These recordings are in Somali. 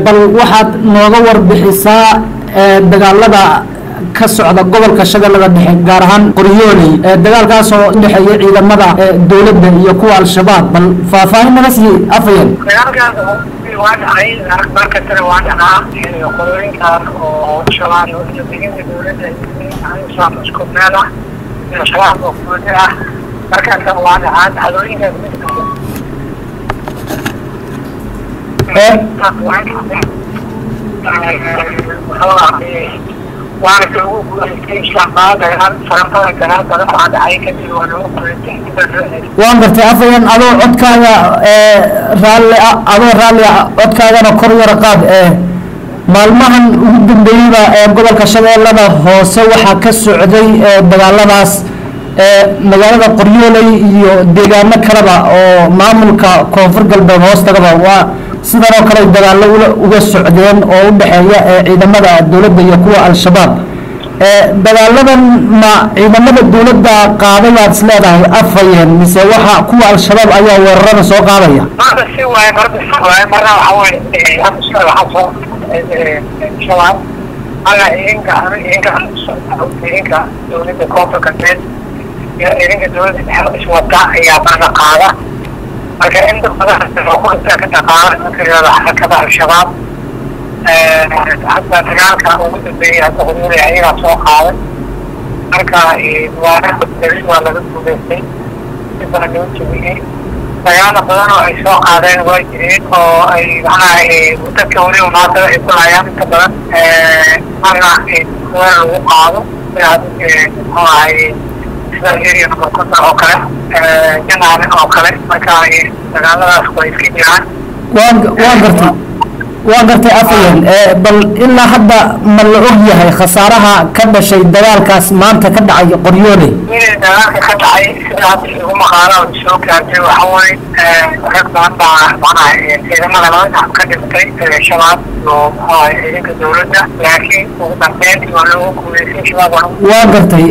bal waxaad nooga warbixisaa dagaalada ka socda gobolka shabeellada dhexe gaar ahaan qoryooley dagaalkaas oo udhexeeya ciidamada dowladda iyo kuwa al-shabaab bal faahfaahin naga sii afayeen dagaalkaas waa dhacay markastana waa dhacaa qolooyinkan oo shabaab iyo deegaanka dowladda islaam isku meel ah iyo shabaab oo gooni ah markaasna waa dhacaa dhacdooyinkaas mid waana ka ugu guulaystay islaamada dagaal farabada dagaal badan baa dhacay kadib waa lagu guulaystay waan gartay afayeen adoo codkaaga raalli adoo raalli ah codkaagana kor yara qaad maalmahan ugu dambeeyeyba ee gobolka shabeellada hoose waxaa ka socday dagaaladaas magaalada qoryooley iyo deegaano kaleba oo maamulka koonfur galbeed hoostagaba waa sidan oo kale dagaallo uga socdeen oo u dhexeeya ciidamada dowladda iyo kuwa al-shabaab dagaaladan ma ciidamada dowladda qaadayaad is leedahay afhayeen mise waxa kuwa al-shabaab ayaa weerarada soo qaadaya marna si waaye marna si waaye marna waxa weye waxaa soo shabaab marna idinka idinka idinka dowladda koonfur galbeed iyo idinka dowladda dhexe iswada ayaa marna qaada marka inta badan kulinta ka dhaqaala nimanka xarakada al-shabaab hadda dagaalka ugu dambeeyay hadda huduuda ayagaa soo qaaday marka waana darin waa laga guuleystay si badan loo jebiyey dagaalo badan oo ay soo qaadeen waa jireen oo ay macnaha dadka weliba maantada ay ku laayaan inta badan marna weer lagu qaado muxuu ahay sida area number konton oo kale janaale oo kale marka dagaaladaas way iska jiraan waan waan gartay waan gartay afayeen bal ilaa hadda ma la og yahay khasaaraha ka dhashay dagaalkaas maanta ka dhacay qoryooley inay dagaalka ka dhacay sida hadda igu maqaala oo soo gaartay waxa weye rag badan baa macnaha ciidamada laba dhinac ka dhintay shabaab iyo muxuu ciidanka dowladda laakiin ugu dambeyntii waa loogu guuleystay shabaab waa waan gartay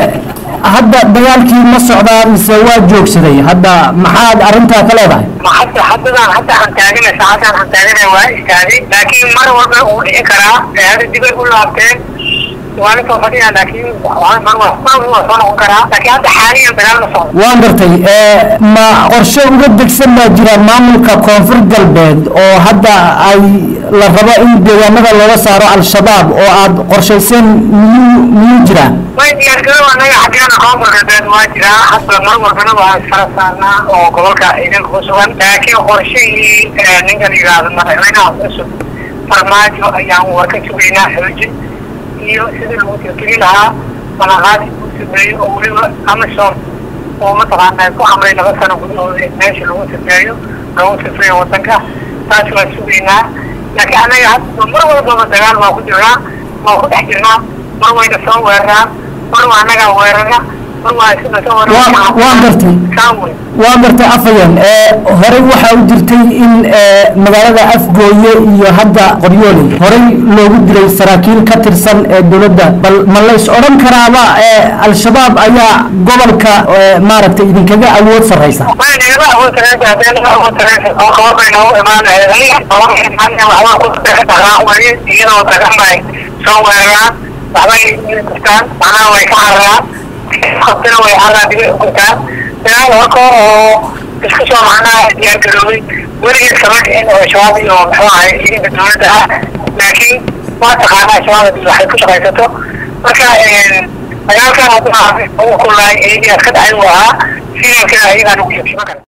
hadda dagaalkii ma socdaa mise waa joogsaday hadda maxaad arrintaa ka leedahay ma hadda haddadaan hadda aan taaganay saacadaan aan taaganay waa istaagay laakiin mar walba uu dhici karaa hadda dibay u laabteen waa la soo fadhiyaa laakiin mar mar waa soo noqon karaa laakiin hadda xaaliyan dagaal ma socdo waan gartay ma qorshe uga degsan baa jira maamulka koonfur galbeed oo hadda ay la rabo in deegaanada looga saaro al-shabaab oo aad qorshayseen miyuu miyuu jiraa way diyaargarow anaga xaggeena koonfur galbeed waa jiraa hadda mar walbana waa isfara saarnaa oo gobolka ciidanka ku sugan laakiin qorshihii ninkan yidhaahdo madaxweynaha cusub farmaajo ayaan war ka sugaynaa xoojin iyo sidii lagu tirtiri lahaa balaqaadi uu sameeyo oo weliba amazon oo mataqaanaa ku amray laba sano gudahooda in meesha lagu sameeyo lagu sifreeyo wadanka taas waa sugaynaa laakiin anaga hadda mar walbaba dagaal waa ku jirnaa waa ku dhex jirnaa mar wayna soo weeraraan mar waa annagaa weerara mar waa isna soo weerara waan gartay saamwe waa gartay afayeen horey waxaa u jirtay in magaalada afgooye iyo hadda qoryooley horey loogu diray saraakiil ka tirsan ee dowladda bal ma lays odhan karaaba al-shabaab ayaa gobolka maaragtay idinkaga awood sarraysa way nagala awood sareysa haddii naga awood sareysa oo kaba bay noogu imaanaya waxbaa ku dhaqaaq weye iyadoo dagan bay soo weeraraan waxbay gurtaan macnaha way ka cararaan qabtina way carraa dibay ugurtaan dagaal horka oo isku soo macnaha diyaar garoobay weligeed kama dhicin oo shabaab iyo muxuu ahay ciidanka dowladda ah laakiin waa taqaanaa shabaab waxay ku shaqaysato marka dagaalkan hadda ugu kulay eegiyaas ka dhacay uu ahaa filanka ayagaan ugu jabshiman kara